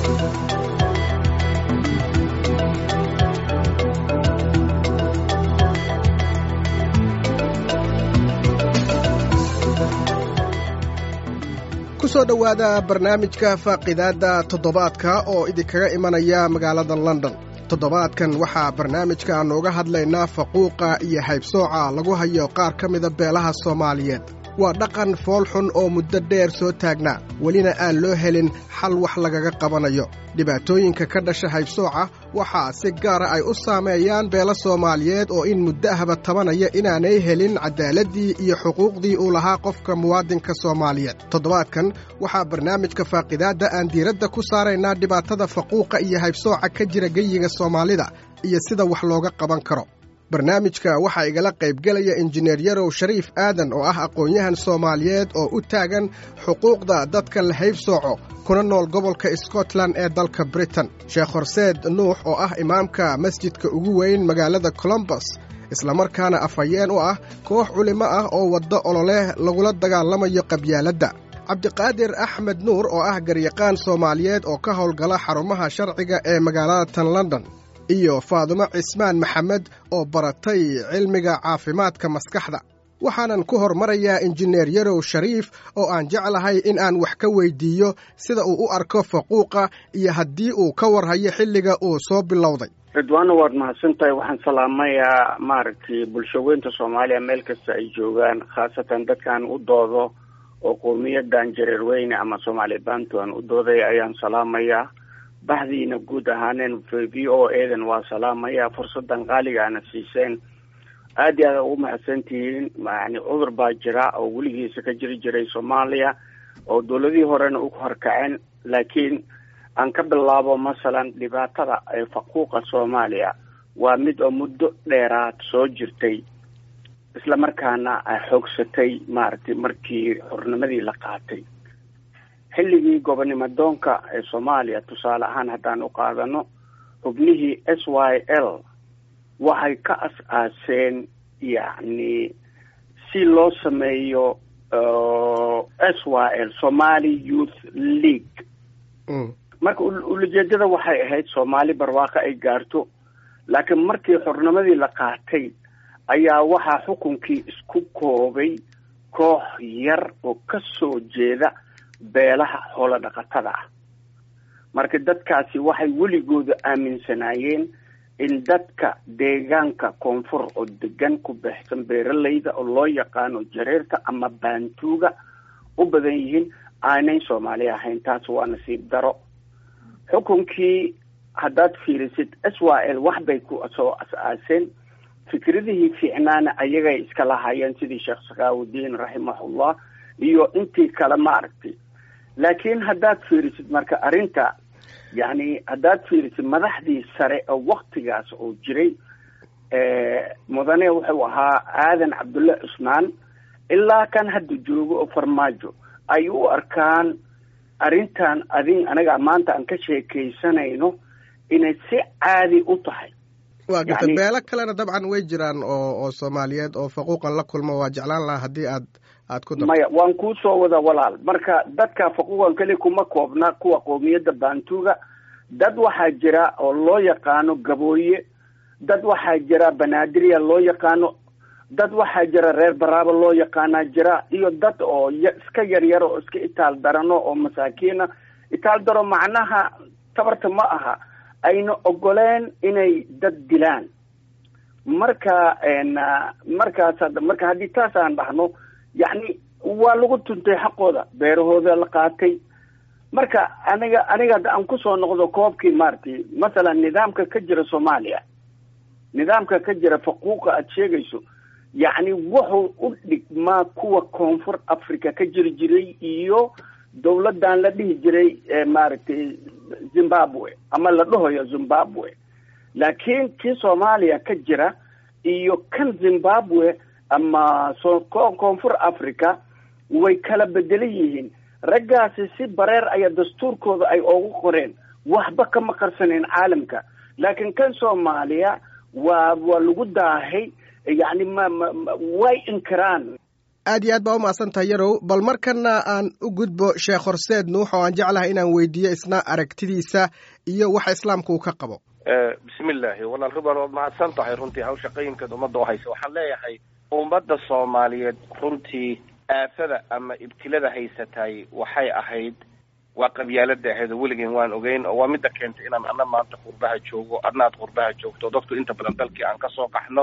kusoo dhowaada barnaamijka faaqidaadda toddobaadka oo idinkaga imanaya magaalada london toddobaadkan waxaa barnaamijka nooga hadlaynaa faquuqa iyo haybsooca lagu hayo qaar ka mida beelaha soomaaliyeed waa dhaqan foolxun oo muddo dheer soo taagnaa welina aan loo helin xal wax lagaga qabanayo dhibaatooyinka ka dhasha haybsooca waxaa si gaara ay u saameeyaan beelo soomaaliyeed oo in muddo ahba tabanaya inaanay helin cadaaladii iyo xuquuqdii uu lahaa qofka muwaadinka soomaaliyeed toddobaadkan waxaa barnaamijka faaqidaadda aan diiradda ku saaraynaa dhibaatada faquuqa iyo haybsooca ka jira geyiga soomaalida iyo sida wax looga qaban karo barnaamijka waxaa igala qaybgelaya injineer yarow shariif aadan oo ah aqoon-yahan soomaaliyeed oo u taagan xuquuqda dadka la haybsooco kuna nool gobolka scotland ee dalka britain sheekh horseed nuux oo ah imaamka masjidka ugu weyn magaalada colombus islamarkaana afhayeen u ah koox culimo ah oo waddo ololeh lagula dagaalamayo qabyaaladda cabdiqaadir axmed nuur oo ah garyaqaan soomaaliyeed oo ka howlgala xarumaha sharciga ee magaalada tan london iyo faadumo cismaan maxamed oo baratay cilmiga caafimaadka maskaxda waxaanan ku hormarayaa injineer yarow shariif oo aan jeclahay in aan wax ka weydiiyo sida uu u arko faquuqa iyo haddii uu ka warhayo xilliga uu soo bilowday ridwaana waad mahadsantahay waxaan salaamayaa maaragtay bulshaweynta soomaaliya meel kasta ay joogaan khaasatan dadkaan u doodo oo qowmiyadan jareerweyne ama soomaali bantuan u dooday ayaan salaamayaa baxdiina guud ahaaneen v o edan waa salaamaya fursadan qaaliga ana siiseen aad iyo aad ugu mahadsan tihiin yani cudur baa jira oo weligiisa ka jiri jiray soomaaliya oo dawladihii horena u horkaceen laakiin aan ka bilaabo masalan dhibaatada ee faquuqa soomaaliya waa mid oo muddo dheeraad soo jirtay isla markaana xoogsatay maaragtay markii xornimadii la qaatay xilligii gobonimo doonka ee soomaaliya tusaale ahaan haddaan u qaadano xubnihii s y l waxay ka as-aaseen yacni si loo sameeyo s y l somali youth league marka ulajeedada waxay ahayd soomaali barwaaqo ay gaarto laakiin markii xornimadii la qaatay ayaa waxaa xukunkii isku koobay koox yar oo ka soo jeeda beelaha xoolo dhaqatada ah marka dadkaasi waxay weligooda aaminsanaayeen in dadka deegaanka koonfur oo degan ku baxsan beeralayda oo loo yaqaano jareerta ama baantuuga u badan yihiin aanay soomaali ahayn taas waa nasiib daro xukunkii haddaad fiirisid s y l wax bay ku soo as-aaseen fikradihii fiicnaana ayagay iska lahaayeen sidii sheekh sakaawudiin raximahullah iyo intii kale maaragtay laakiin haddaad fiirisid marka arrinta yacni haddaad fiirisid madaxdii sare oo waktigaas oo jiray mudane wuxuu ahaa aadan cabdulle cusmaan ilaa kan hadda joogo oo farmaajo ay u arkaan arrintan adin anaga maanta aan ka sheekaysanayno inay si caadi u tahay waa garta beelo kalena dabcan way jiraan oo oo soomaaliyeed oo faquuqan la kulmo waa jeclaan lahaa haddii aad aad ku dar maya waan kuu soo wada walaal marka dadka faquuqan keli kuma koobna kuwa qoomiyadda baantuuga dad waxaa jira oo loo yaqaano gabooye dad waxaa jira banaadirya loo yaqaano dad waxaa jira reer baraaba loo yaqaanaa jira iyo dad oo iska yaryar oo iska itaal darano oo masaakiina itaal daro macnaha tabarta ma aha ayna ogoleen inay dad dilaan marka markaas marka haddii taas aan dhahno yacni waa lagu tuntay xaqooda beerahooda la qaatay marka aniga aniga hadda aan kusoo noqdo koobkii maaragtay masalan nidaamka ka jira soomaaliya nidaamka ka jira faquuqa aada sheegayso yacni wuxuu u dhigmaa kuwa koonfur africa ka jiri jiray iyo dawladan la dhihi jiray maaragtay zimbabwe ama la dhahoyo zimbabwe laakiin kii soomaaliya ka jira iyo kan zimbabwe ama so koonfur africa way kala bedelan yihiin raggaasi si bareer ayaa dastuurkooda ay oogu qoreen waxba kama qarsaneen caalamka laakiin kan soomaaliya waa waa lagu daahay yacni ma ma way inkiraan aad iyo aad baa u mahadsan tahay yarow bal markana aan u gudbo sheekh horseed nuux oo aan jeclahay inaan weydiiyo isna aragtidiisa iyo waxa islaamka uu ka qabo bismillaahi walaal ridwan waad mahadsan tahay runtii hawsha qayimkeed ummadda u haysa waxaan leeyahay ummadda soomaaliyeed runtii aafada ama ibtilada haysatay waxay ahayd waa qabyaalada ahayd oo weligeen waan ogeyn oo waa midda keentay inaan ana maanta qurbaha joogo adna aad qurbaha joogto dadku inta badan dalkii aan kasoo qaxno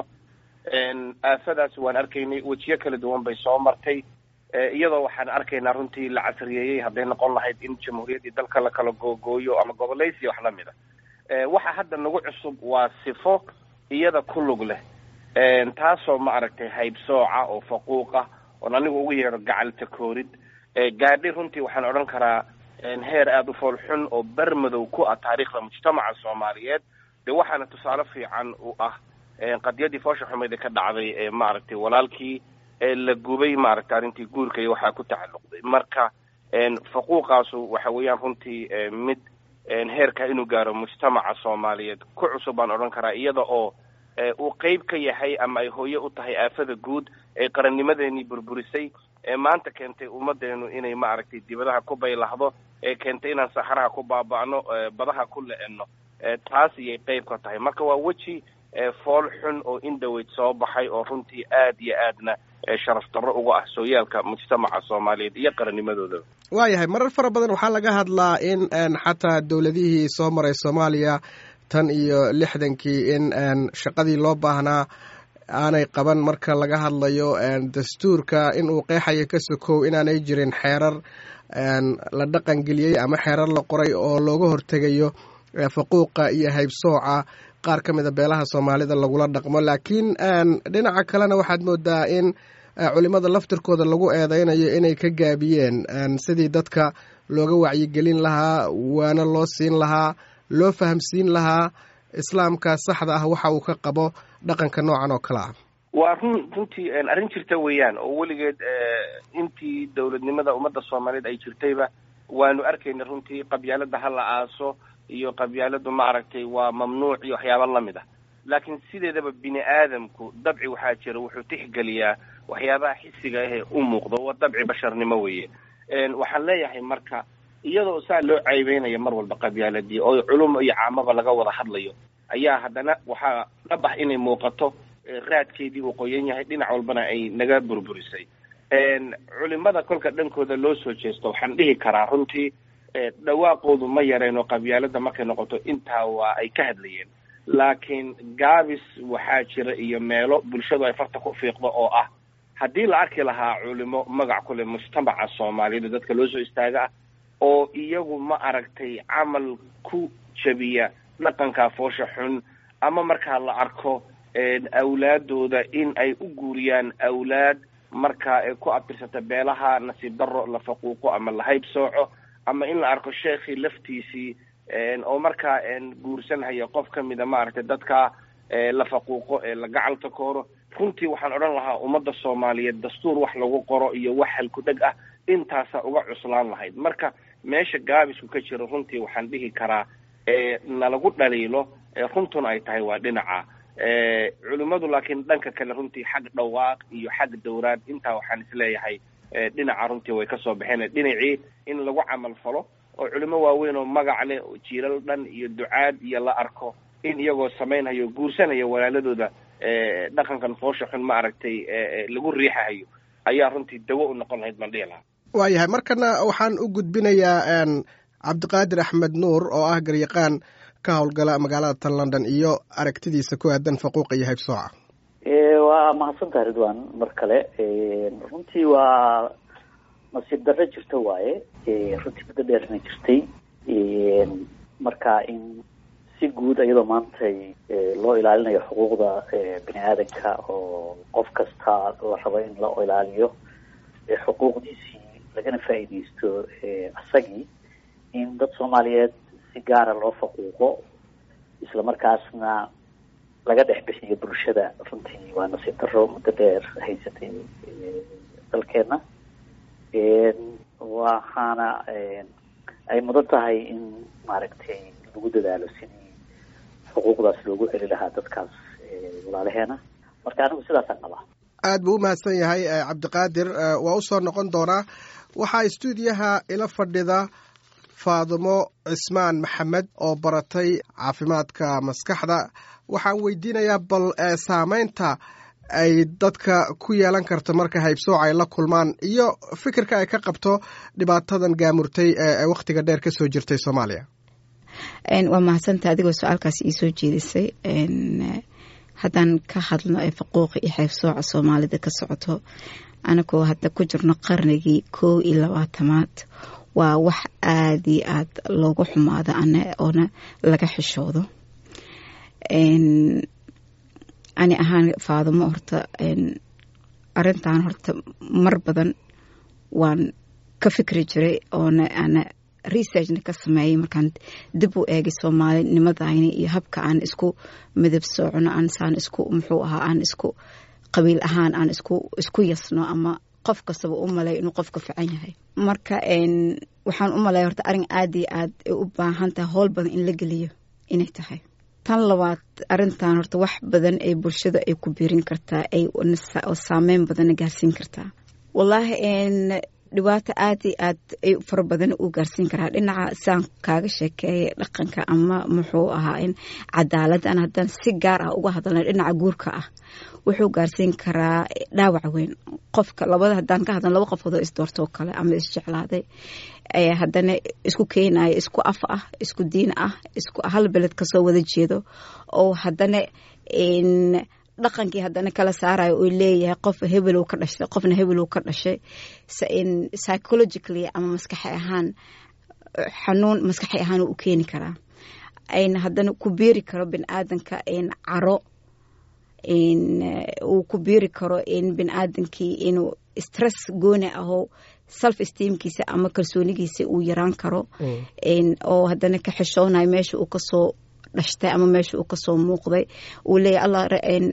aafadaas waan arkaynay wejiyo kala duwan bay soo martay iyadoo waxaan arkaynaa runtii la casriyeeyey hadday noqon lahayd in jamhuuriyaddii dalka la kala googooyo ama gobolaysiya wax lamid a waxa hadda nagu cusub waa sifo iyada ku lug leh taasoo ma aragtay haybsooca oo faquuq ah oon anigu ugu yeedho gacalta koorid gaadhi runtii waxaan odhan karaa heer aada u fool xun oo bermadow ku ah taariikhda mujtamaca soomaaliyeed de waxaana tusaale fiican u ah qadiyadii foosha xumeyd ee ka dhacday maaragtay walaalkii la gubay maaragtay arrintii guurka iyo waxaa ku tacalluqday marka faquuqaasu waxa weeyaan runtii mid heerka inuu gaaro mujtamaca soomaaliyeed ku cusub baan odhan karaa iyada oo uu qeyb ka yahay ama ay hooye u tahay aafada guud ee qarannimadeenii burburisay ee maanta keentay ummadeenu inay maaragtay dibadaha ku baylahdo ee keentay inaan saxaraha ku baaba'no badaha ku le-eno taas iyay qeyb ka tahay marka waa weji fool xun oo indhaweyd soo baxay oo runtii aad iyo aadna sharaf darro uga ah sooyaalka mujtamaca soomaaliyeed iyo qarannimadoodaba waayahay marar fara badan waxaa laga hadlaa in xataa dowladihii soo maray soomaaliya tan iyo lixdankii in shaqadii loo baahnaa aanay qaban marka laga hadlayo dastuurka in uu qeexayo ka sokow inaanay jirin xeerar la dhaqangeliyey ama xeerar la qoray oo looga hortegayo faquuqa iyo haybsooca qaar ka mida beelaha soomaalida lagula dhaqmo laakiin dhinaca kalena waxaad moodaa in culimada laftirkooda lagu eedeynayo inay ka gaabiyeen sidii dadka looga wacyigelin lahaa waana loo siin lahaa loo fahamsiin lahaa islaamka saxda ah waxa uu ka qabo dhaqanka noocan oo kale ah waa run runtii arrin jirta weeyaan oo weligeed intii dowladnimada ummadda soomaaliyeed ay jirtayba waanu arkayna runtii qabyaalada ha la aaso iyo qabyaaladu maaragtay waa mamnuuc iyo waxyaaba lamid ah laakiin sideedaba bini aadamku dabci waxaa jira wuxuu tixgeliyaa waxyaabaha xisiga ahee u muuqdo waa dabci basharnimo weeye waxaan leeyahay marka iyadoo saa loo caybeynaya mar walba qabyaaladii oo culum iyo caamaba laga wada hadlayo ayaa haddana waxaa dhab ah inay muuqato raadkeedii uu qoyan yahay dhinac walbana ay naga burburisay culimada kolka dhankooda loo soo jeesto waxaan dhihi karaa runtii dhawaaqoodu ma yareen oo qabyaalada markay noqoto intaa waa ay ka hadlayeen laakiin gaabis waxaa jira iyo meelo bulshadu ay farta ku fiiqdo oo ah haddii la arki lahaa culimo magac ku leh mujtamaca soomaaliyeed dadka loo soo istaaga ah oo iyagu ma aragtay camal ku jabiya dhaqanka foosha xun ama markaa la arko awlaadooda in ay u guuriyaan awlaad markaa ay ku abtirsata beelaha nasiib darro la faquuqo ama la hayb sooco ama in la arko sheekhii laftiisii oo markaa guursanhaya qof ka mida maaragtay dadka la faquuqo ee la gacalta kooro runtii waxaan odhan lahaa ummadda soomaaliyeed dastuur wax lagu qoro iyo wax halku-dheg ah intaasa uga cuslaan lahayd marka meesha gaabisku ka jiro runtii waxaan dhihi karaa nalagu dhaliilo runtuna ay tahay waa dhinaca culimmadu laakiin dhanka kale runtii xag dhawaaq iyo xag dowraad intaa waxaan isleeyahay dhinaca runtii way kasoo baxeen dhinacii in lagu camal falo oo culimo waaweyn oo magac leh oo jiilal dhan iyo ducaad iyo la arko in iyagoo samaynhayo guursanaya walaaladooda dhaqankan foosha xun ma aragtay lagu riixahayo ayaa runtii dawo u noqon lahayd baan dhihi lahaa waayahay markana waxaan u gudbinayaa cabdiqaadir axmed nuur oo ah garyaqaan ka howlgala magaalada tan london iyo aragtidiisa ku aadan faquuqa iyo haybsooca waa mahadsantaha ridwan mar kale runtii waa nasiib darro jirta waaye runtii muddo dheerna jirtay marka in si guud iyadoo maanta loo ilaalinayo xuquuqda bini aadanka oo qof kasta la rabo in la ilaaliyo xuquuqdiisii lagana faa'iidaysto isagii in dad soomaaliyeed si gaara loo faquuqo isla markaasna laga dhex bixiyo bulshada runtii waa nasiib darro muddo dheer haysatay dalkeena waxaana ay mudan tahay in maaragtay lagu dadaalo sidii xuquuqdaas loogu celi lahaa dadkaas walaalaheena marka anigu sidaasaan qabaa aad buu u mahadsan yahay cabdiqaadir waa u soo noqon doonaa waxaa istuudiyaha ila fadhida faadumo cismaan maxamed oo baratay caafimaadka maskaxda waxaan weydiinayaa bal saameynta ay dadka ku yeelan karto marka haybsooc ay la kulmaan iyo fikirka ay ka qabto dhibaatadan gaamurtay ee wakhtiga dheer ka soo jirtay soomaaliya waa mahadsanta adigoo su-aalkaas iisoo jeedisay haddaan ka hadlno ee faquuqa iyo haybsooca soomaalida ka socoto anagoo hadda ku jirno qarnigii kow iyo labaatamaad waa wax aada iyo aada loogu xumaado ana oona laga xishoodo ani ahaan faadumo horta arintan horta mar badan waan ka fikri jiray oona ana researchna ka sameeyay markaan dib u eegay soomaalinimadayni iyo habka aan isku midab soocno aan saan isku muxuu ahaa aan isku qabiil ahaan aan isku isku yasno ama qof kastaba u malay inuu qofka fican yahay marka waxaan u malaya horta arin aada iyo aad ay u baahan tahay howl badan in la geliyo inay tahay tan labaad arintan horta wax badan ay bulshada ay ku biirin kartaa ay saameyn badanna gaarsiin kartaa wallaahi dhibaato aada iyo aad ay fara badan uu gaarsiin karaa dhinaca saan kaaga sheekeeyay dhaqanka ama muxuu ahaa in cadaaladdan haddaan si gaar ah uga hadalna dhinaca guurka ah wuxuu gaarsiin karaa dhaawac weyn qofka labada haddaan ka hadlan laba qofood oo isdoortoo kale ama isjeclaaday haddana isku keenaya isku af ah isku diin ah isku hal beled kasoo wada jeedo oo haddana dhaqankii haddana kala saarayo oo leeyahay qof hebelow ka dhashay qofna hebelow ka dhashay psychologically ama maskaxi ahaan xanuun maskaxi ahaan u keeni karaa ayna haddana ku biiri karo bini aadanka caro uu ku biiri karo in bini aadankii inuu stress gooni aho self esteemkiisa ama kalsoonigiisa uu yaraan karo oo haddana ka xishoonayo meesha uu kasoo dhashtay ama meesha uu kasoo muuqday uu leeyahy allah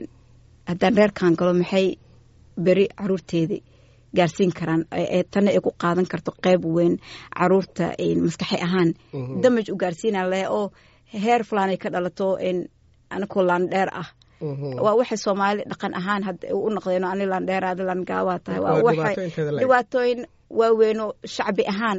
haddaan reerkan galo maxay beri caruurteedii gaarsiin karaan tana ay ku qaadan karto qeyb weyn caruurta maskaxi ahaan damaj u gaarsiina leh oo heer fulaan ay ka dhalato anakoo laandheer ah waa waxay soomaali dhaqan ahaan u noqdeen ani laandheer adi laangaabaa tahay waa waxay dhibaatooyin waaweynoo shacbi ahaan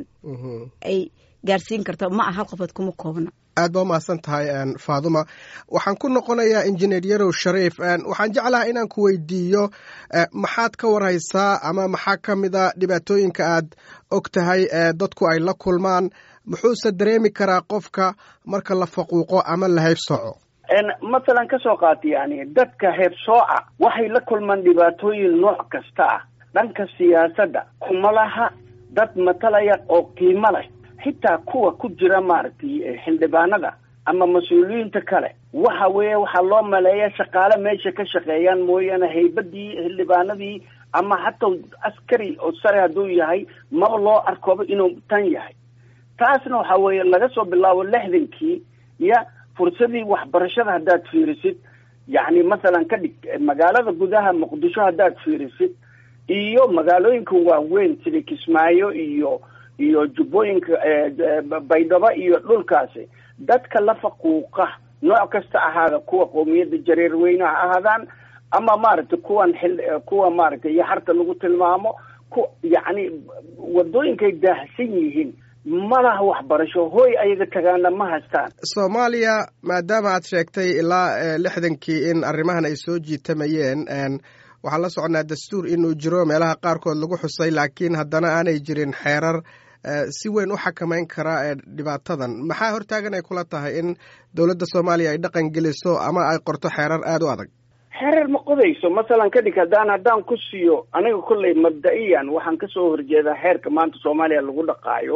ay gaarsiin karto ma ah hal qofood kuma koobna aad baa umahadsan tahay faaduma waxaan ku noqonayaa injineer yarow shariif waxaan jeclaha inaan ku weydiiyo maxaad ka warhaysaa ama maxaa ka mida dhibaatooyinka aad og tahay dadku ay la kulmaan muxuuse dareemi karaa qofka marka la faquuqo ama la haybsooco masalan ka soo qaata yani dadka heebsooca waxay la kulmaan dhibaatooyin nooc kasta ah dhanka siyaasadda kumalaha dad matalaya oo qiimo leh xitaa kuwa ku jira maaragtay xildhibaanada ama mas-uuliyiinta kale waxa weeye waxaa loo maleeya shaqaale meesha ka shaqeeyaan mooyaane haybadii xildhibaanadii ama hataa askari oo sare hadduu yahay maba loo arkooba inuu tan yahay taasna waxa weeye laga soo bilaabo lixdankii ya fursadii waxbarashada haddaad fiirisid yacni masalan ka dhig magaalada gudaha muqdisho haddaad fiirisid iyo magaalooyinka waaweyn sida kismaayo iyo iyo jubbooyinka baydhabo iyo dhulkaasi dadka la faquuqa nooc kasta ahaada kuwa qowmiyadda jareer weyne ha ahaadaan ama maaragtay kuwan xil kuwa maaragtay yaxarta lagu tilmaamo ku yacni wadooyinkay daahsan yihiin malaha waxbarasho hooy ayaga tagaana ma haystaan soomaaliya maadaama aad sheegtay ilaa lixdankii in arrimahan ay soo jiitamayeen waxaan la soconaa dastuur inuu jiro meelaha qaarkood lagu xusay laakiin haddana aanay jirin xeerar si weyn u xakamayn kara dhibaatadan maxaa hortaagan ay kula tahay in dowladda soomaaliya ay dhaqan geliso ama ay qorto xeerar aada u adag xeerar ma qodayso masalan ka dhig haddaan haddaan ku siiyo aniga kolley mabda-iyan waxaan kasoo horjeedaa xeerka maanta soomaaliya lagu dhaqaayo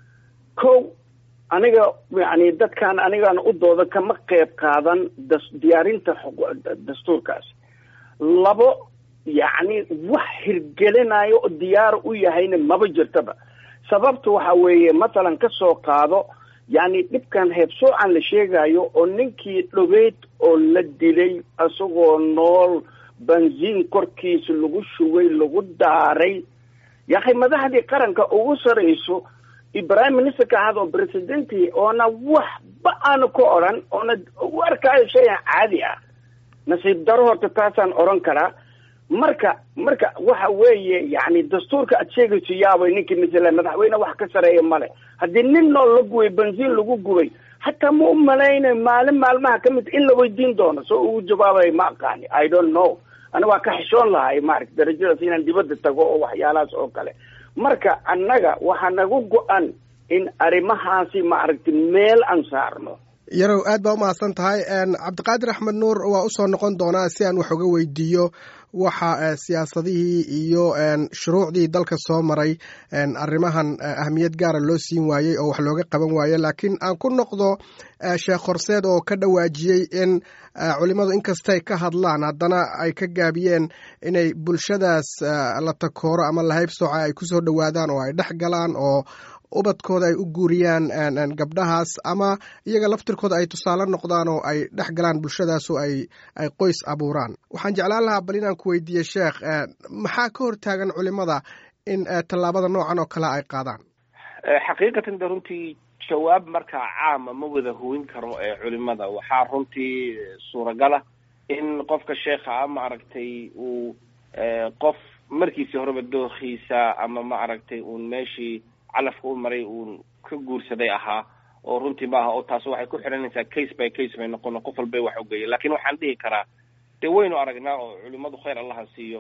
ko aniga yani dadkan anigaan u dooda kama qeyb qaadan da diyaarinta dastuurkaas labo yacni wax hirgelinayo oo diyaar u yahayna maba jirtaba sababta waxa weeye masalan ka soo qaado yacni dhibkan heebsoocan la sheegayo oo ninkii dhogeyd oo la dilay isagoo nool benziin korkiisa lagu shugay lagu daaray yahay madaxdii qaranka ugu sarayso prime ministerka ahad oo presidenti oona waxba aanu ka odran oona u arkaayo shayan caadi ah nasiib daro horta taasaan odran karaa marka marka waxa weeye yani dastuurka aad sheegayso yaabay ninkii masala madaxweyne wax ka sareeya male haddii nin nool la gubay bensiin lagu gubay hataa ma u malaynayo maalin maalmaha ka mid in la weydiin doono soo ugu jawaabay ma aqaani i don't know ani waa ka xishoon lahay maarata darajadaas inaan dibadda tago oo waxyaalahaas oo kale marka annaga waxaa nagu go-an in arrimahaasi maaragtay meel aan saarno yarow aad baa umahadsan tahay cabdiqaadir axmed nuur waa usoo noqon doonaa si aan wax uga weydiiyo waxa siyaasadihii iyo shuruucdii dalka soo maray arrimahan ahmiyad gaara loo siin waayey oo wax looga qaban waaye laakiin aan ku noqdo sheekh horseed oo ka dhawaajiyey in culimmadu inkastay ka hadlaan haddana ay ka gaabiyeen inay bulshadaas la takooro ama lahayb sooca ay kusoo dhowaadaan oo ay dhex galaan oo ubadkooda ay u guuriyaan gabdhahaas ama iyaga laftirkooda ay tusaale noqdaan oo ay dhex galaan bulshadaas oo ay ay qoys abuuraan waxaan jeclaan lahaa bal inaan ku weydiiye sheekh maxaa ka hortaagan culimada in tallaabada noocan oo kale ay qaadaan xaqiiqatan de runtii jawaab markaa caama ma wada hooyin karo ee culimada waxaa runtii suuragala in qofka sheekha a maaragtay uu qof markiisii horeba dookiisa ama maaragtay uun meeshii calafka u maray uun ka guursaday ahaa oo runtii maaha oo taas waxay ku xidhanaysaa case by case bay noqono qof walba wax ogeeya lakin waxaan dhihi karaa dee waynu aragnaa oo culimadu khayr allaha siiyo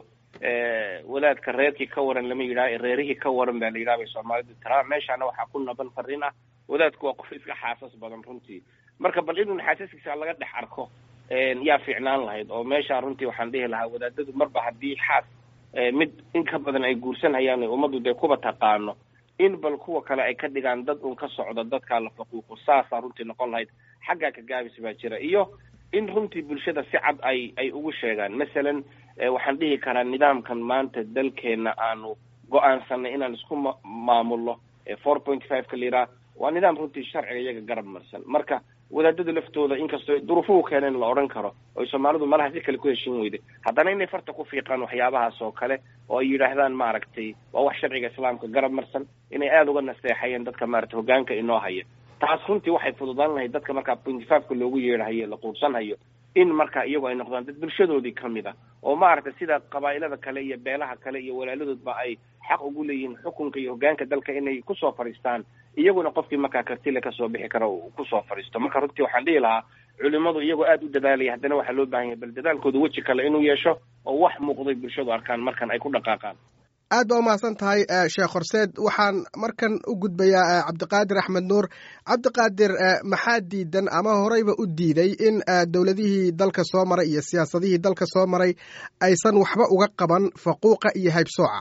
wadaadka reerkii ka waran lama yidhaha reerihii ka waran baa la yidhaha bay soomaalidu tiraa meeshaana waxaa ku naban fariin ah wadaadku waa qof iska xaasas badan runtii marka bal inun xaasaskiisa laga dhex arko yaa fiicnaan lahayd oo meesha runtii waxaan dhihi lahaa wadaadadu marba haddii xaas mid in ka badan ay guursanhayaan ummaddu dee kuba taqaano in bal kuwa kale ay ka dhigaan dad un ka socda dadkaa la faquuqo saasaa runtii noqon lahayd xaggaa ka gaabis baa jira iyo in runtii bulshada si cad ay ay ugu sheegaan masalan waxaan dhihi karaa nidaamkan maanta dalkeena aanu go-aansanay inaan isku ma maamulno four point five ka liraa waa nidaam runtii sharciga iyaga garab marsan marka wadaadada laftooda inkastoo duruufuhu keeneen la odhan karo oy soomaalidu malaha si kale ku heshin weyday haddana inay farta ku fiiqaan waxyaabahaas oo kale oo ay yidhaahdaan maaragtay waa wax sharciga islaamka garab marsan inay aada uga nasteexayeen dadka maaragtay hogaanka inoo haya taas runtii waxay fududaan lahayd dadka markaa pointy five-ka loogu yeedhahayo la quursanhayo in marka iyagu ay noqdaan dad bulshadoodii kamid ah oo maaragtay sida qabaa'ilada kale iyo beelaha kale iyo walaaladoodba ay xaq ugu leeyihiin xukunka iyo hogaanka dalka inay kusoo fadhiistaan iyaguna qofkii markaa kartile kasoo bixi kara uu kusoo fadhiisto marka runtii waxaan dhihi lahaa culimadu iyagoo aada u dadaalaya haddana waxaa loo baahan yahay bal dadaalkooda weji kale inuu yeesho oo wax muuqday bulshadu arkaan markan ay ku dhaqaaqaan aad baa umahadsan tahay sheekh horseed waxaan markan u gudbayaa cabdiqaadir axmed nuur cabdiqaadir maxaa diidan ama horeyba u diiday in dowladihii dalka soo maray iyo siyaasadihii dalka soo maray aysan waxba uga qaban faquuqa iyo haybsooca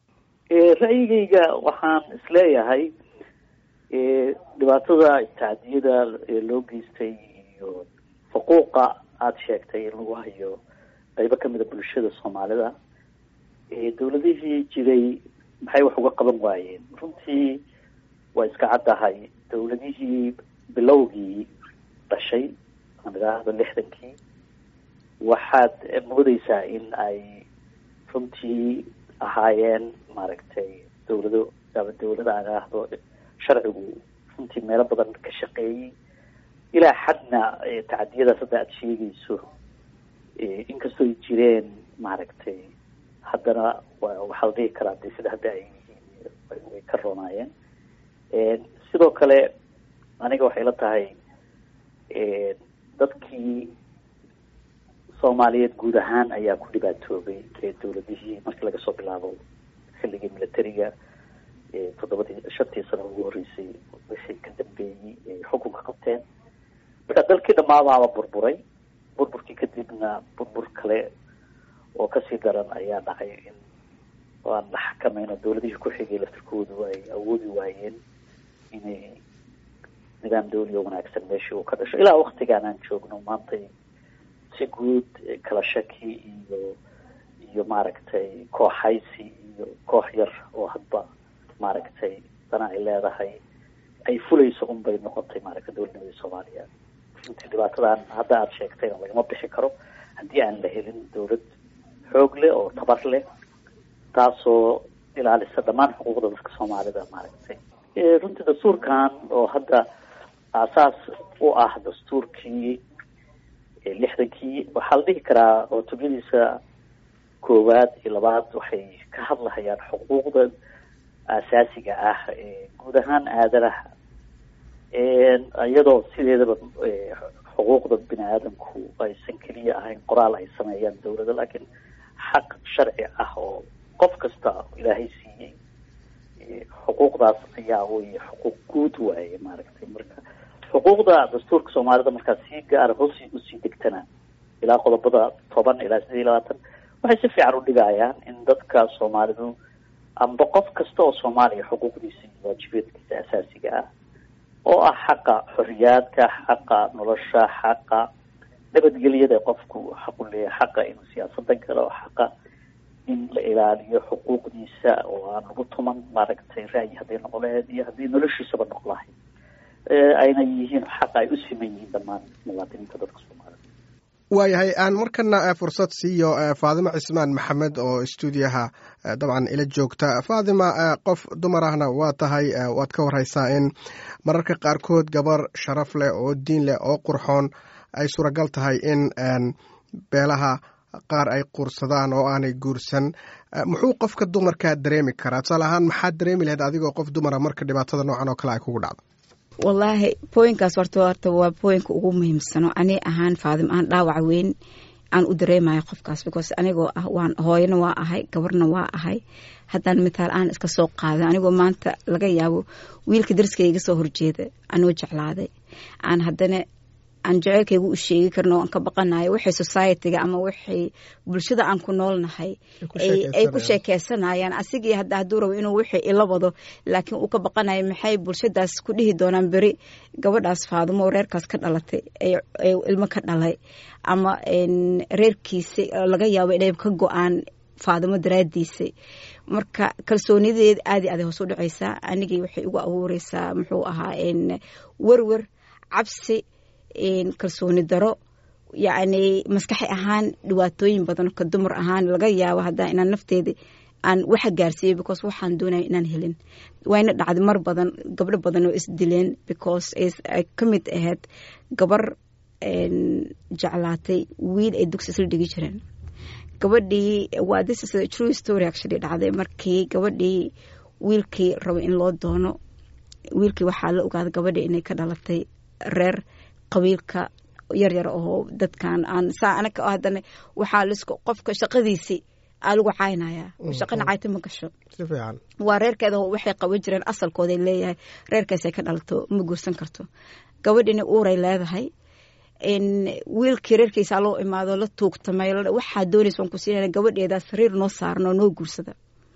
ra'yigayga waxaan isleeyahay dhibaatada tacdiyada loo geystay iyo faquuqa aada sheegtay in lagu hayo qaybo kamida bulshada soomaalida dawladihii jiray maxay wax uga qaban waayeen runtii waa iska caddahay dawladihii bilowgii dhashay aan idhaahdo lixdankii waxaad moodeysaa in ay runtii ahaayeen maaragtay dawlado ama dawlada aan idhaahdo sharcigu runtii meelo badan ka shaqeeyey ilaa xadna tacadiyadaas hadda aada sheegayso inkastoo ay jireen maaragtay haddana waxaa la dhihi karaa de sida hadda ay yihiin way ka roonaayeen sidoo kale aniga waxay la tahay dadkii soomaaliyeed guud ahaan ayaa ku dhibaatoobay dawladihii markii laga soo bilaabo xilligii militariga toddobadii shantii sano ugu horreysay wixii ka dambeeyey ay xukunka qabteen marka dalkii dhammaadaaba burburay burburkii kadibna burbur kale oo kasii daran ayaa dhacay in aan la xakamayno dawladihii ku xigay laftirkoodu ay awoodi waayeen inay nidaam dawli oo wanaagsan meeshii uu ka dhasho ilaa waktigaan aan joogno maantay si guud kala shaki iyo iyo maaragtay kooxaysi iyo koox yar oo hadba maaragtay dana ay leedahay ay fulayso un bay noqotay maaragtay dawladnimadii soomaaliya runtii dhibaatadan hadda aada sheegtayna lagama bixi karo haddii aan la helin dawlad xoog leh oo tabar leh taasoo ilaalisa dhammaan xuquuqda dadka soomaalida maaragtay runtii dastuurkan oo hadda aasaas u ah dastuurkii lixdankii waxaa la dhihi karaa oo tubyadiisa koowaad iyo labaad waxay ka hadlahayaan xuquuqda asaasiga ah guud ahaan aadanaha iyadoo sideedaba xuquuqda bini aadamku aysan keliya ahayn qoraal ay sameeyaan dawladda laakiin xaq sharci ah oo qof kasta ilaahay siiyey xuquuqdaas ayaa wey xuquuq guud waaye maaragtay marka xuquuqda dastuurka soomaalida markaa si gaara hoos usii degtana ilaa qodobada toban ilaa sideed iyo labaatan waxay si fiican udhigayaan in dadka soomaalidu amba qof kasta oo soomaaliya xuquuqdiisa iyo waajibaedkiisa asaasiga ah oo ah xaqa xoriyaadka xaqa nolosha xaqa nabadgelyada qofku xaqu leeyahay xaqa inuu siyaasada galo xaqa in la ilaaliyo xuquuqdiisa oo aan lagu tuman maaragtay ra'yi hadday noqon lahayd iyo haddii noloshiisaba noqon lahayd ayna yihiin xaqa ay u siman yihiin dhammaan muwaadiniinta dadka soomaalida waayahay aan markana fursad siiyo faadima cismaan maxamed oo stuudiyaha dabcan ila joogta faadima qof dumar ahna waa tahay waad ka wareysaa in mararka qaarkood gabar sharaf leh oo diin leh oo qurxoon ay suuragal tahay in beelaha qaar ay quursadaan oo aanay guursan muxuu qofka dumarkaa dareemi karaa tusaale ahaan maxaad dareemi lahayd adigoo qof dumara marka dhibaatada noocan oo kale ay kugu dhacdo wallaahi booyinkaas horta horta waa booyinka ugu muhiimsano ani ahaan faadim aan dhaawac weyn aan u dareemayo qofkaas because anigoo ah waan hooyana waa ahay gabarna waa ahay haddaan mitaal aan iska soo qaaday anigoo maanta laga yaabo wiilka darskayga soo horjeeda anoo jeclaaday aan haddana aan jeceylkaygu u sheegi karno aan ka baqanayo waxay societyga ama waxay bulshada aan ku noolnahay ay ku sheekeysanayaan asigii hadda hadduu rabo inuu wixii ila wado laakiin uu ka baqanayo maxay bulshadaas ku dhihi doonaan beri gabadhaas faadumo reerkaas ka dhalatay ilmo ka dhalay ama reerkiisa laga yaabo inay ka go-aan faadimo daraadiisay marka kalsoonideed aadi aday hoos u dhacaysaa anigii waxay igu abuureysaa muxuu ahaa werwer cabsi kalsooni daro yacni maskaxi ahaan dhibaatooyin badan ka dumar ahaan laga yaabo haddaa inaan nafteeda aan waxa gaarsiiyey because waxaan doonaya inaan helin wayna dhacday mar badan gabdho badan oo isdileen because ay ka mid ahayd gabar jeclaatay wiil ay dugsi isla dhigi jireen gabadhii waa this is a true story actually dhacday markii gabadhii wiilkii rabo in loo doono wiilkii waxaa la ogaaday gabadhii inay ka dhalatay reer qabiilka yaryar oo dadkan aan saa anaga haddana waxaa lisku qofka shaqadiisii aa lagu caynaya shaqana cayta ma gasho waa reerkeeda waxay qaban jireen asalkooday leeyahay reerkaasay ka dhalato ma guursan karto gabadhina uuray leedahay wiilkii reerkiisa loo imaado la tuugtamay waxaa doonaysa waan ku siinana gabadheeda sariir noo saaran oo noo guursada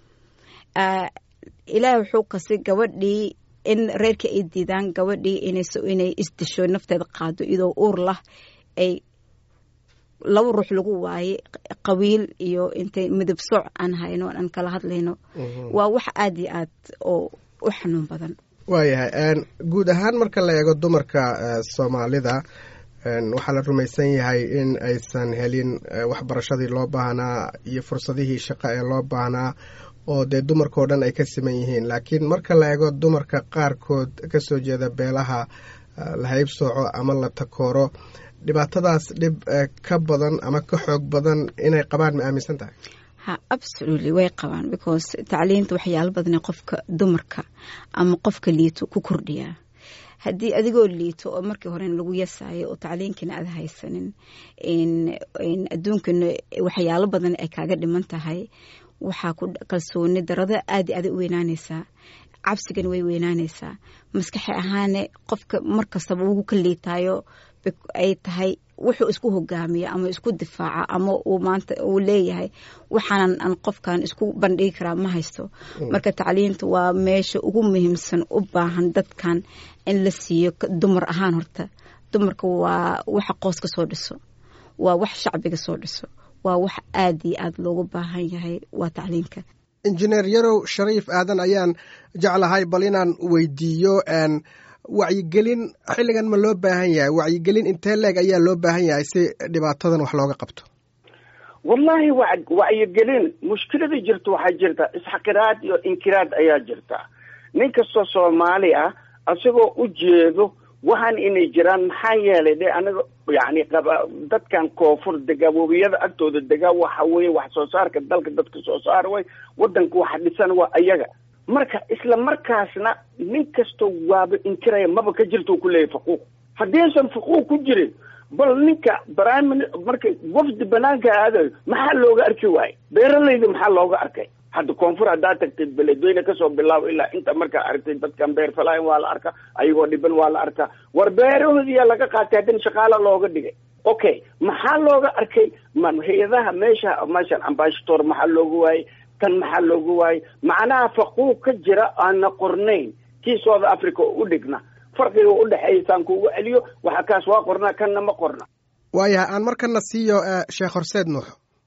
ilaah wuxuu kasi gabadhii in reerkii ay diidaan gabadhii inay isdisho nafteeda qaado iyadoo uur lah ay laba ruux lagu waaye qabiil iyo intay midab sooc aan hayno aan kala hadlayno waa wax aada iyo aad oo u xanuun badan waayahay guud ahaan marka la eego dumarka soomaalida waxaa la rumaysan yahay in aysan helin waxbarashadii loo baahnaa iyo fursadihii shaqo ee loo baahnaa oo dee dumarkao dhan ay ka siman yihiin laakiin marka la eego dumarka qaarkood ka soo jeeda beelaha la haybsooco ama la takooro dhibaatadaas dhib ka badan ama ka xoog badan inay qabaan ma aaminsan tahay ha absolutely way qabaan because tacliinta waxyaalo badane qofka dumarka ama qofka liito ku kordhiyaa haddii adigoo liito oo markii horena lagu yasayo oo tacliinkina aad haysanin adduunkana waxyaalo badan ay kaaga dhiman tahay waxaa ku kalsooni darada aada aada u weynaanaysaa cabsigana way weynaanaysaa maskaxi ahaane qofka markastaba ugu ka liitaayo ay tahay wuxuu isku hogaamiya ama isku difaaca ama uu maanta uu leeyahay waxaanan aan qofkan isku bandhigi karaa ma haysto marka tacliinta waa meesha ugu muhiimsan u baahan dadkan in la siiyo dumar ahaan horta dumarka waa waxa qoos ka soo dhiso waa wax shacbiga soo dhiso waa wax aada iyo aada loogu baahan yahay waa tacliinka injineer yarow shariif aadan ayaan jeclahay bal inaan weydiiyo wacyigelin xilligan ma loo baahan yahay wacyigelin intee leeg ayaa loo baahan yahay si dhibaatadan wax looga qabto wallahi wa wacyigelin mushkilada jirta waxaa jirta isxaqiraad iyo inkiraad ayaa jirta nin kastoo soomaali ah isagoo u jeedo waxaan inay jiraan maxaa yeelay de aniga yani qaba dadkan koonfur dega webiyada agtooda dega waxa weeye wax soo saarka dalka dadka soo saar way wadanka waxa dhisan waa ayaga marka isla markaasna nin kastoo waaba inkiraya maba ka jirto ku leeyahy faquuq haddii aysan faquuq ku jirin bal ninka prime marka wafdi banaanka aadayo maxaa looga arki waaye beeralayda maxaa looga arkay hadda koonfur haddaa tagtay beledweyne kasoo bilaabo ilaa inta markaa aragtay dadkan beer falaayan waa la arkaa ayagoo dhiban waa la arkaa war beerahoodiyaa laga qaatay haddana shaqaala looga dhigay okay maxaa looga arkay ma hay-adaha meesha meeshan ambashator maxaa looga waayey tan maxaa looga waayey macnaha faquuq ka jira aana qornayn kii south africa oo u dhigna farqiga udhexeeya saan kuugu celiyo waxa kaas waa qornaa kanna ma qorna waayahay aan markana siiyo sheekh horseed nuux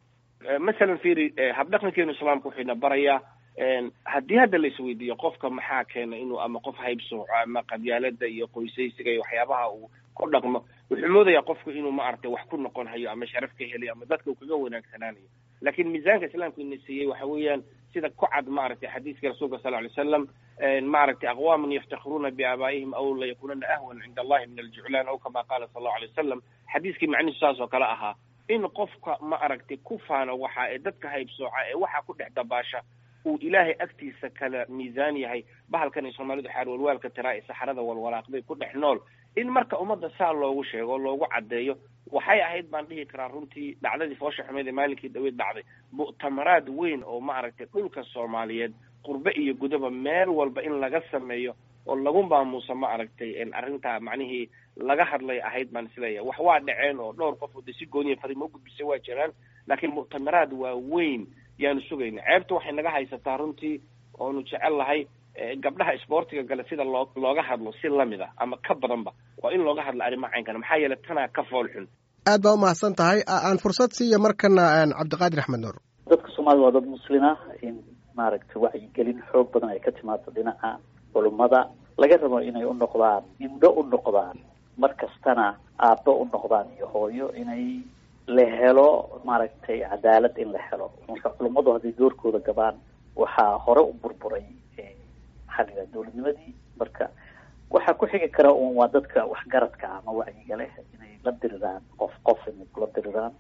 masalan firi habdhaqankeenu islaamka wuxuuna barayaa haddii hadda la isweydiiyo qofka maxaa keena inuu ama qof haybsooco ama qabyaalada iyo qoysaysiga iyo waxyaabaha uu ku dhaqmo wuxuu moodayaa qofku inuu maaragtay wax ku noqon hayo ama sharaf ka helayo ama dadka uu kaga wanaagsanaanayo laakiin miisaanka islaamka ina siiyey waxa weeyaan sida ku cad maaragtay xadiiska rasuulka sal ly slam maaragtay aqwaaman yaftakhiruuna biaabaa'ihim aw la yakununa ahwan cinda allahi min aljuclaan aw kama qaala sal allahu alay wasalam xadiiskii macnihiisu saas oo kale ahaa in qofka ma aragtay ku faano waxa ee dadka haybsooca ee waxa ku dhex dabaasha uu ilaahay agtiisa kala miisaan yahay bahalkan ay soomaalidu xaar walwaalka tiraa ee saxarada walwalaaqday ku dhex nool in marka ummadda saa loogu sheego o loogu caddeeyo waxay ahayd baan dhihi karaa runtii dhacdadii foosha xumeed ee maalinkii dhaweyd dhacday mu'tamaraad weyn oo ma aragtay dhulka soomaaliyeed qurbe iyo gudaba meel walba in laga sameeyo oo lagu maamuusa ma aragtay arrintaa macnihii laga hadlay ahayd baan isleeyahay wax waa dhaceen oo dhowr qof oo de si gooniya fariimo ugudbisay waa jiraan laakiin mu'tamaraad waa weyn yaanu sugayna ceebta waxay naga haysataa runtii oonu jecel lahay gabdhaha isboortiga gale sida loo looga hadlo si lamid a ama ka badanba waa in looga hadlo arrimaha caynkana maxaa yeelay tanaa ka fool xun aad baa umahadsan tahay aan fursad siiya markana cabdiqaadir axmed nuur dadka soomaalida waa dad muslima in maaragtay wacyigelin xoog badan ay ka timaado dhinaca culummada laga rabo inay u noqdaan indho u noqdaan mar kastana aabbo u noqdaan iyo hooyo inay la helo maaragtay cadaalad in la helo marka culummadu hadday doorkooda gabaan waxaa hore u burburay maxaa la yidhaha dowladnimadii marka waxaa ku xigi kara un waa dadka waxgaradka ama wacyiga leh inay la diriraan qof qof inay kula diriraan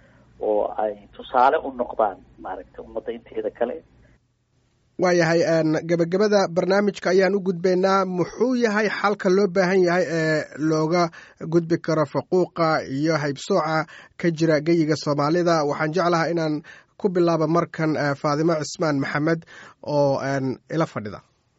oo ay tusaale u noqdaan maaragtay ummadda inteeda kale waayahay gebagabada barnaamijka ayaan u gudbaynaa muxuu yahay xalka loo baahan yahay ee looga gudbi karo faquuqa iyo haybsooca ka jira geyiga soomaalida waxaan jeclahaa inaan ku bilaabo markan faadimo cismaan maxamed oo ila fadhida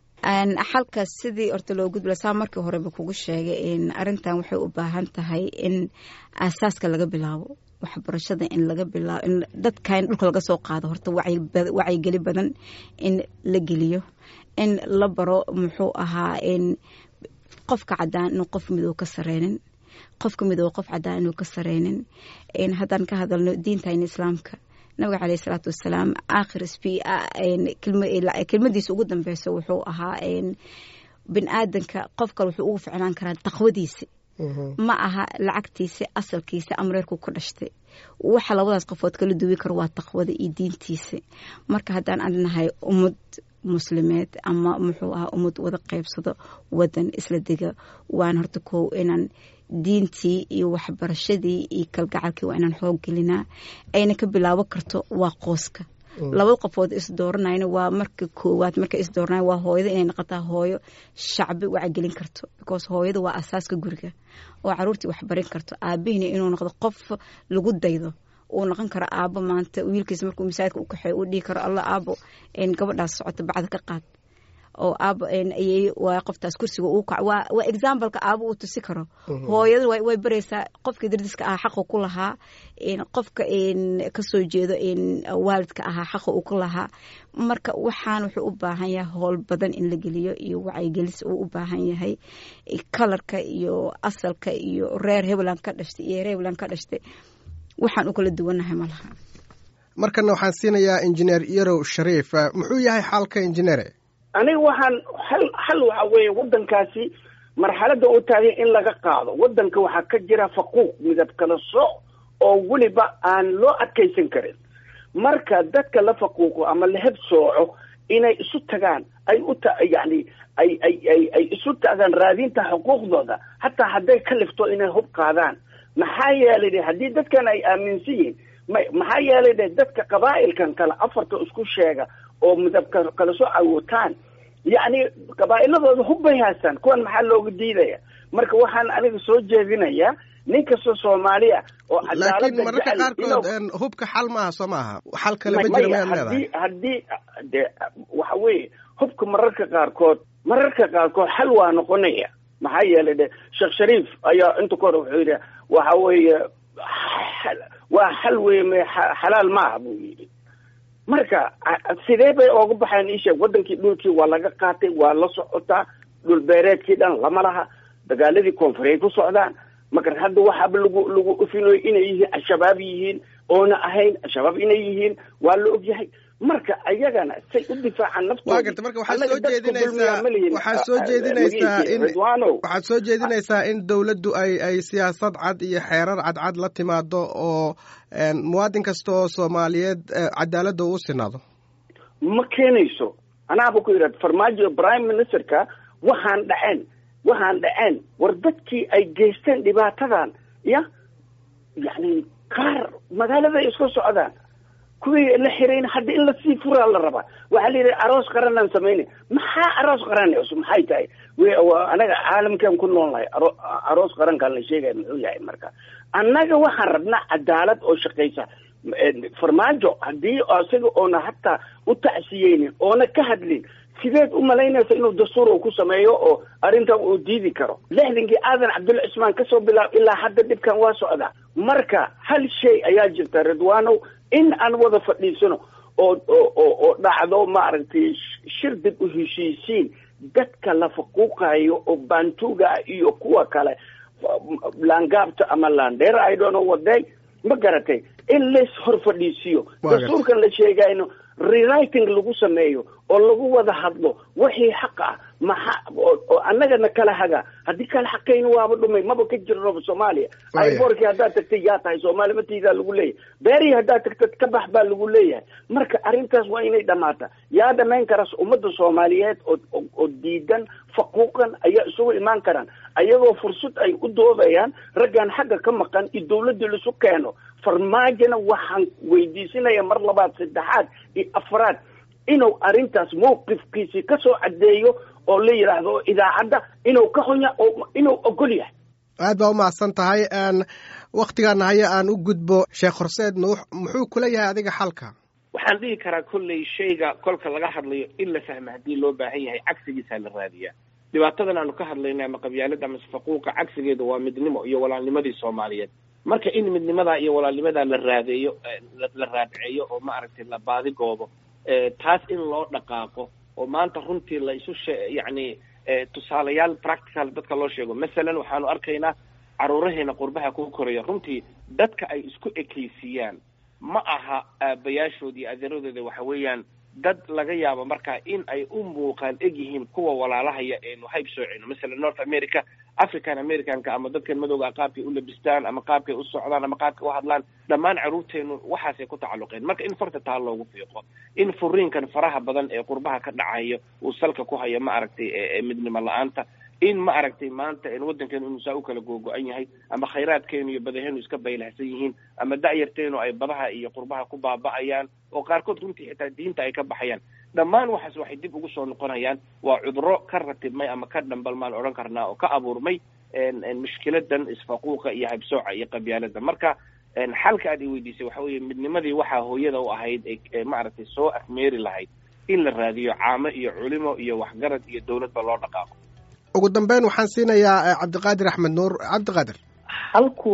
xalka sidii horta loo gudbila saa markii horeba kugu sheegay arintan waxay u baahan tahay in aasaaska laga bilaabo waxbarashada in laga bilaabo in dadka in dhulka laga soo qaado horta wacyigeli badan in la geliyo in la baro muxuu ahaa in qofka cadaan inuu qof midow ka sareynin qofka midow qof cadaan inuu ka sareynin haddaan ka hadalno diintan islaamka nabiga caleyh isalaatu wasalaam aakhir sb kelmadiisa ugu dambeysa wuxuu ahaa bin aadanka qof kale wuxuu ugu ficnaan karaa taqwadiisi ma aha lacagtiisa asalkiisa amreerku ku dhashtay waxa labadaas qofood kala duwi karo waa taqwada iyo diintiisa marka haddaan adnahay ummad muslimeed ama muxuu ahaa ummad wada qeybsado wadan isla dega waan horta kow inaan diintii iyo waxbarashadii iyo kalgacalkii waa inaan xoog gelinaa ayna ka bilaabo karto waa qooska labada qofood isdooranayna waa marka koowaad marka isdooranay waa hooyada inay noqotaa hooyo shacbi wacgelin karto because hooyada waa asaaska guriga oo caruurtii waxbarin karto aabihina inuu noqdo qof lagu daydo uu noqon karo aabo maanta wiilkiisa markuu masaajidka u kaxeeyo uu dhihi karo alla aabo gabadhaas socota bacda ka qaad oo aabo ayay waa qoftaas kursiga uu kac waa waa exampleka aabo uu tusi karo hooyada way baraysaa qofkii dardiska ahaa xaqa ku lahaa qofka kasoo jeedo waalidka ahaa xaqa uu ku lahaa marka waxaan wuxuu u baahan yahay howl badan in la geliyo iyo wacyigelis uu u baahan yahay kalarka iyo asalka iyo reer hebland ka dhashtay iyo reer hebland ka dhashtay waxaan u kala duwannahay malaha markana waxaan siinayaa injineer yarow shariif muxuu yahay xalka injineere aniga waxaan hal hal waxa weeye waddankaasi marxaladda u taagay in laga qaado waddanka waxaa ka jira faquuq midab kala sooc oo weliba aan loo adkaysan karin marka dadka la faquuqo ama la heb sooco inay isu tagaan ay u ta yani ay ay ay ay isu taagaan raadinta xuquuqdooda hataa hadday ka lifto inay hub qaadaan maxaa yeelay de haddii dadkan ay aaminsan yihiin ma maxaa yeelay de dadka qabaa'ilkan kale afarta isku sheega oo midabka kala soo awootaan yacni qabaa'iladooda hub bay haystaan kuwan maxaa looga diidaya marka waxaan aniga soo jeedinayaa nin kastoo soomaaliya oo laakiin mararka qaarkood hubka xal maaha soo maaha xal kale ma jira maad leedahay haddii haddii de waxa weeye hubka mararka qaarkood mararka qaarkood xal waa noqonaya maxaa yeelay de sheekh shariif ayaa inta kahor wuxuu yidhi waxa weeye waa xal weye me xalaal maaha buu yidhi marka sidee bay ooga baxeen isheeg wadankii dhulkii waa laga qaatay waa la socotaa dhul beereedkii dhan lama laha dagaaladii koonfureed ku socdaan marka hadda waxaaba lagu lagu ufinoy inay yihiin al-shabaab yihiin oona ahayn al-shabaab inay yihiin waa la ogyahay marka ayagana say u difaacaan naftooda waa garta marka waxaad soo jeedinaysaa waxaad soo jeedinaysaa in waxaad soo jeedinaysaa in dawladdu ay ay siyaasad cad iyo xeerar cadcad la timaado oo muwaadin kasta oo soomaaliyeed cadaaladda uu sinaado ma keenayso anaaba ku yidhahda farmaajo prime ministerka waxaan dhaceen waxaan dhaceen war dadkii ay geysteen dhibaatadan ya yani qaar magaalada ay isku socdaan kuwii la xirayn hadda in lasii furaa la rabaa waxaa la yidhi aroos qaranaan samayna maxaa aroos qaran cusub maxay tahay anaga caalamkan ku nool nahay aroos qarankaan la sheegaya muxuu yahay marka annaga waxaan rabnaa cadaalad oo shaqaysa farmaajo haddii isaga oona hataa u tacsiyeynin oona ka hadlin sideed u malaynaysa inuu dastuur uu ku sameeyo oo arrintan uu diidi karo lixdankii aadan cabdulla cismaan kasoo bilaab ilaa hadda dhibkan waa socdaa marka hal shay ayaa jirta ridwaanow in aan wada fadhiisano oo oo oo dhacdo maaragtay shir dib u heshiisiin dadka la faquuqayo oo baantuga iyo kuwa kale laangaabta ama laandheer i don't know waday ma garatay in lays hor fadhiisiyo dastuurkan la sheegayno rewriting lagu sameeyo oo lagu wada hadlo wixii xaq ah maxa oo annagana kala haga haddii kala xaqayna waaba dhumay maba ka jirnoba soomaaliya iborkii haddaad tagtay yaa tahay soomaali matiidaa lagu leeyahay beerihii haddaad tagtad ka bax baa lagu leeyahay marka arrintaas waa inay dhamaata yaa dhamayn karas ummadda soomaaliyeed oo oo diidan faquuqan ayaa isugu imaan karaan ayagoo fursad ay u doodayaan raggan xagga ka maqan iyo dawladda laisu keeno farmaajona waxaan weydiisinaya mar labaad saddexaad iyo afraad inuu arrintaas mawqifkiisii kasoo caddeeyo oo la yidhaahdo idaacadda inuu ka xunya oo inuu ogol yahay aad baa umahadsan tahay waktigaana haya aan u gudbo sheekh horseed nuux muxuu kula yahay adiga xalka waxaan dhihi karaa kolley shayga kolka laga hadlayo in la fahma haddii loo baahan yahay cagsigiisaa la raadiyaa dhibaatadan aanu ka hadlayna ama qabyaalada ama faquuqa cagsigeeda waa midnimo iyo walaalnimadii soomaaliyeed marka in midnimadaa iyo walaalnimadaa la raadeeyo la raadceeyo oo maaragtay la baadigoobo taas in loo dhaqaaqo oo maanta runtii la isu she yacni tusaalayaal practical dadka loo sheego masalan waxaanu arkaynaa caruuraheena qurbaha ku koraya runtii dadka ay isku ekaysiiyaan ma aha aabayaashood iyo adeeradooda waxa weeyaan dad laga yaabo markaa in ay u muuqaan eg yihiin kuwa walaalahaya eenu hayb sooceyno masalan north america african americanka ama dadkan madowga qaabkay u labistaan ama qaabkay u socdaan ama qaabkay u hadlaan dhammaan caruurteenu waxaasay ku tacalluqeen marka in farta taa loogu fiiqo in furiinkan faraha badan ee qurbaha ka dhacayo uu salka ku hayo ma aragtay midnimo la-aanta in ma aragtay maanta waddankeenu inuu saa u kala googo-an yahay ama khayraadkeenu iyo badaheenu iska baylahsan yihiin ama da'yarteenu ay badaha iyo qurbaha ku baaba'ayaan oo qaarkood runtii xitaa diinta ay ka baxayaan dhammaan waxaas waxay dib ugu soo noqonayaan waa cuduro ka ratibmay ama ka dhambalmaan odhan karnaa oo ka abuurmay mushkiladan isfaquuqa iyo habsooca iyo qabyaalada marka xalka aad i weydiisay waxa weeye midnimadii waxaa hooyada u ahayd ee maaragtay soo afmeeri lahayd in la raadiyo caamo iyo culimo iyo waxgarad iyo dowladba loo dhaqaaqo ugu dambeyn waxaan siinayaa cabdiqaadir axmed nuur cabdiqaadir xalku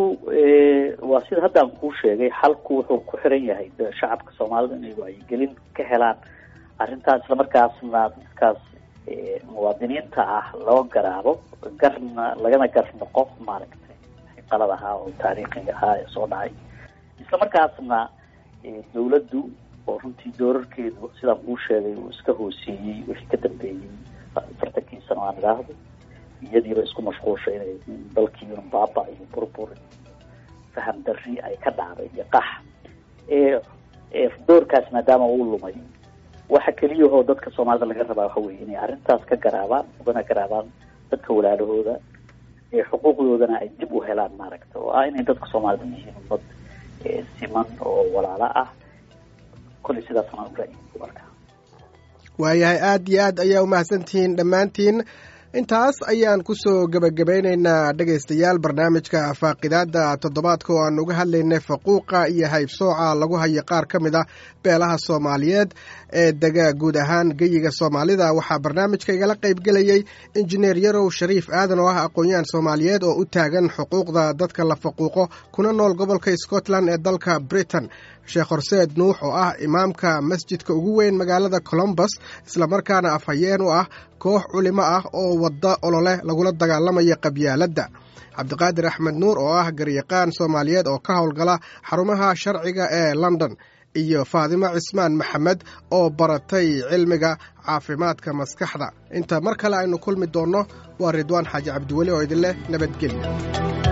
waa sida haddaan kuu sheegay xalku wuxuu ku xiran yahay shacabka soomaalida inay wacyigelin ka helaan arrintaas islamarkaasna dadkaas muwaadiniinta ah loo garaabo garna lagana gar noqo maaragtay qalad ahaa oo taariikhiga ahaa ee soo dhacay islamarkaasna dawladdu oo runtii doorarkeedu sidaan kuu sheegay uu iska hooseeyey wixii ka dambeeyey afartankii sano aan idhaahdo iyadiiba isku mashquulshay inay dalkiiun baaba iyo burbur faham darri ay ka dhacday iyo qax doorkaas maadaama uu lumay waxa keliyahoo dadka soomaalida laga rabaa waxa weye inay arrintaas ka garaabaan ugana garaabaan dadka walaalahooda ee xuquuqdoodana ay dib u helaan maaragta oo ah inay dadka soomaalida yihiin ummad siman oo walaalo ah kolley sidaasna urayi marka waayahay aada iyo aad ayaa umahadsantihiin dhammaantiin intaas ayaan kusoo gebagabaynaynaa dhegaystayaal barnaamijka faaqidaada toddobaadka oo aan uga hadlaynay faquuqa iyo haybsooca lagu hayo qaar ka mid ah beelaha soomaaliyeed ee dega guud ahaan geyiga soomaalida waxaa barnaamijka igala qaybgelayey injineer yarow shariif aadan oo ah aqoon-yahan soomaaliyeed oo u taagan xuquuqda dadka la faquuqo kuna nool gobolka scotland ee dalka britain sheekh horseed nuux oo ah imaamka masjidka ugu weyn magaalada colombus islamarkaana afhayeen u ah koox culimo ah oo wadda olole lagula dagaalamaya qabyaaladda cabdiqaadir axmed nuur oo ah garyaqaan soomaaliyeed oo ka howlgala xarumaha sharciga ee london iyo faadimo cismaan maxamed oo baratay cilmiga caafimaadka maskaxda inta mar kale aynu kulmi doonno waa ridwaan xaaji cabdiweli oo idin leh nabadgelya